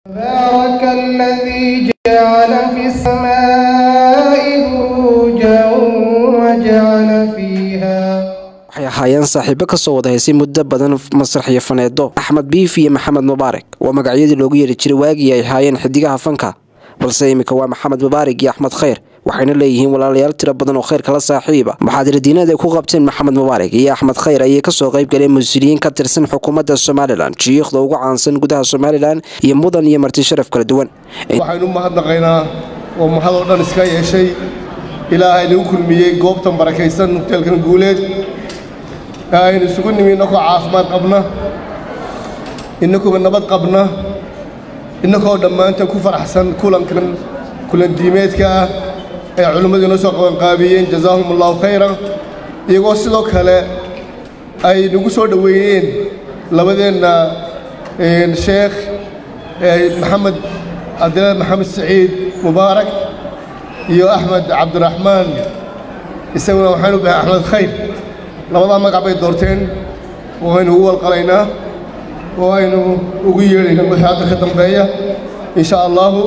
تبارك الذي جعل في السماء بروجا وجعل فيها waxay ahaayeen saaxiibo kasoo wada haysay muddo badan masrax iyo faneedo axmed biif iyo maxamed mubaarak waa magacyadii loogu yeeri jiray waagii ay ahaayeen xidigaha fanka balse iminka waa maxamed mubaarak iyo axmed khayr waxayna leeyihiin walaalayaal tiro badan oo khayrka la saaxiiba muxaadiradiinada ay ku qabteen maxamed mubaarak iyo axmed khayr ayay kasoo qayb galeen mas-uuliyiin ka tirsan xukuumadda somalilan jiikhda ugu caansan gudaha somalilan iyo mudan iyo marti sharaf kala duwan waxaynu mahadnaqaynaa oo mahadoo dhan iska yeeshay ilaahay nagu kulmiyey goobtan barakaysan hoteelkan guuleed ee aynu isugu nimi innakoo caafimaad qabna innakoo nabad qabna innakoo dhammaantan ku faraxsan kulankan kulan diimeedka ah ee culimmadu inoo soo qabanqaabiyeen jazaahum allahu khayran iyagoo sidoo kale ay nagu soo dhoweeyeen labadeenna sheekh maxamed cabdilaahi maxamed saciid mubaarak iyo axmed cabdiraxmaan isaguna waxaynu bahay axmed khayr labadaa magac bay doorteen oo aynu ugu walqalaynaa oo aynu ugu yeedhayna wixii hadda ka dambeeya in sha allaahu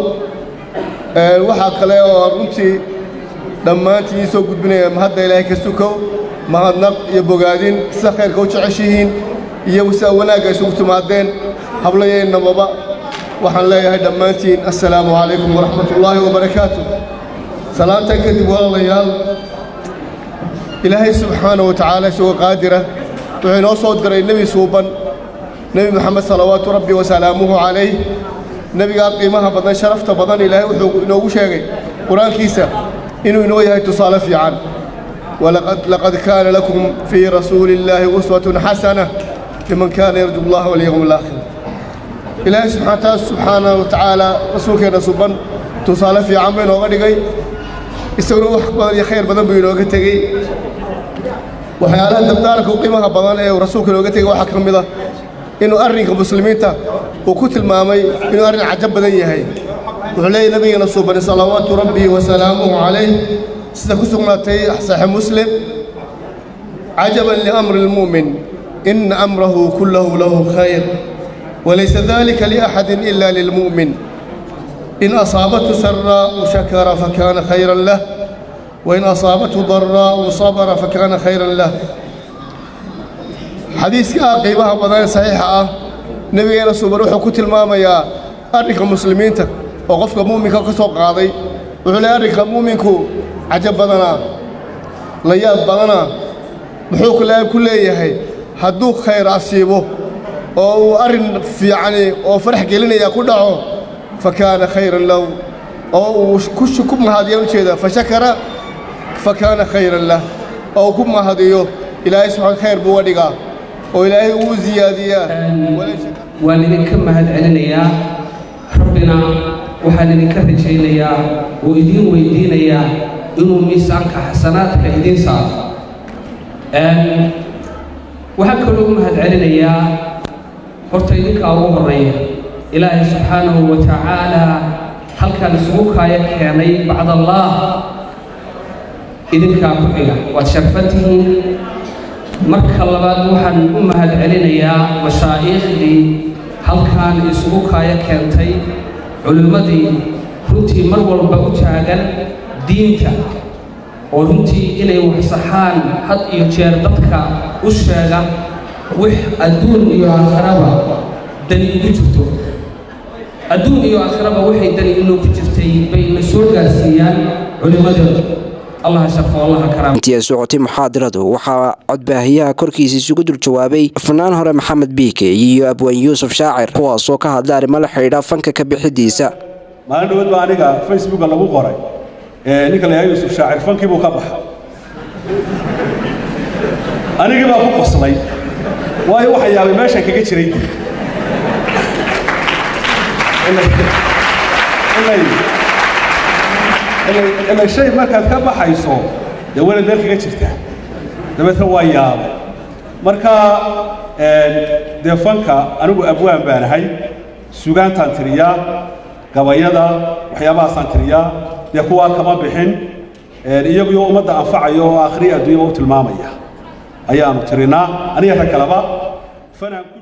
waxaa kale oo runtii dhammaantiin soo gudbinaya mahadda ilaahay ka sukow mahadnaq iyo bogaadin sida khayrka u jeceshihiin iyo sida wanaagga isugu timaadeen hablayeennababa waxaan leeyahay dhammaantiin assalaamu calaykum waraxmat ullaahi wabarakaatu salaantan kadib walaalayaal ilaahay subxaana wa tacaala isagoo qaadira wuxuu inoo soo diray nebi suuban nebi moxamed salawaatu rabbi wasalaamuhu calayh nebigaa qiimaha badan sharafta badan ilaahay wuxuu inoogu sheegay qur-aankiisa inuu inoo yahay tusaale fiican laqad kaana lakum fii rasuuli illaahi uswatun xasana liman kaana yarju allaha walyowm alaakhir ilaahay subxaana wa tacaala rasuulkeenna suban tusaale fiican buu inooga dhigay isaguna wax badan iyo khayr badan buu inooga tegey waxyaalaha dabdaaranka u qiimaha badan ee uu rasuulka inooga tegey waxaa ka mid ah inuu arrinka muslimiinta uu ku tilmaamay inuu arrin cajab badan yahay wuxuu leeyahy nabigeena suubani salawaatu rabbi wasalaamuhu calayh sida ku sugnaatay saxiix muslim cajaban liamri lmu'min ina amrahu kullahu lahu khayr walaysa dalika liaxadin ila lilmu'min in asaabathu saraa'u shakara fakaana khayran lah wain asaabathu daraa'u sabra fakaana khayran lah xadiiska qiimaha badan ee saxiixa ah nebigeena suuban wuxuu ku tilmaamayaa arrinka muslimiinta oo qofka mu'minka ka soo qaaday wuxuu leeyahy arrinka mu'minku cajab badanaa la yaab badanaa muxuu kale ku leeyahay hadduu khayr asiibo oo uu arrin fiicani oo farax gelinaya ku dhaco fa kaana khayran lahu oo uu ku mahadiya ujeeda fa shakara fa kaana khayran lah oo uu ku mahadiyo ilaahay subxaan khayr buu uga dhigaa oo ilaahay uu ziyaadiyaa waan idinka mahad celinayaa rabbina waxaan idinka rajaynayaa oo idiin weydiinayaa inuu miisaanka xasanaadka idiin saaro waxaan kaloo u mahad celinayaa horta idinkaa ugu horreeya ilaahay subxaanahu wa tacaalaa halkaan isugu kaaya keenay bacdallaah idinkaa ku xiga waad sharfan tihiin marka labaad waxaan u mahad celinayaa mashaa'iikhdii halkaan isugu kaaya keentay culimmadii runtii mar walba u taagan diinta oo runtii inay waxsaxaan had iyo jeer dadka u sheega wix adduun iyo aakhiraba dani igu jirto adduun iyo aakhiraba waxay dani inoogu jirtay bay na soo gaarsiiyaan culimmadooda allah sharfo allaha karaam intii ay socotay muxaadiradu waxaa codbaahiyaha korkiisa isugu dul jawaabay fanaan hore maxamed biike iyo abwaan yuusuf shaacir kuwaasoo ka hadla arrimo la xidhiidha fanka ka bixidiisa maalin dhowad baa aniga facebooka lagu qoray ninka la yahay yuusuf shaacir fankii buu ka baxay anigii baa ku qoslay waayo waxa yaabay meeshan kaga jiray dib ila shay markaad ka baxayso dee weli meel kaga jirtaa dabeetna waa yaabay marka dee fanka anigu abwaan baan ahay sugaantaan tiriyaa gabayada waxyaabahaasaan tiriyaa dee kuwaa kama bixin iyaguyo ummadda anfacayo oo aakhriya adduunyaba u tilmaamaya ayaanu tirinaa aniga rag kaleba fanaan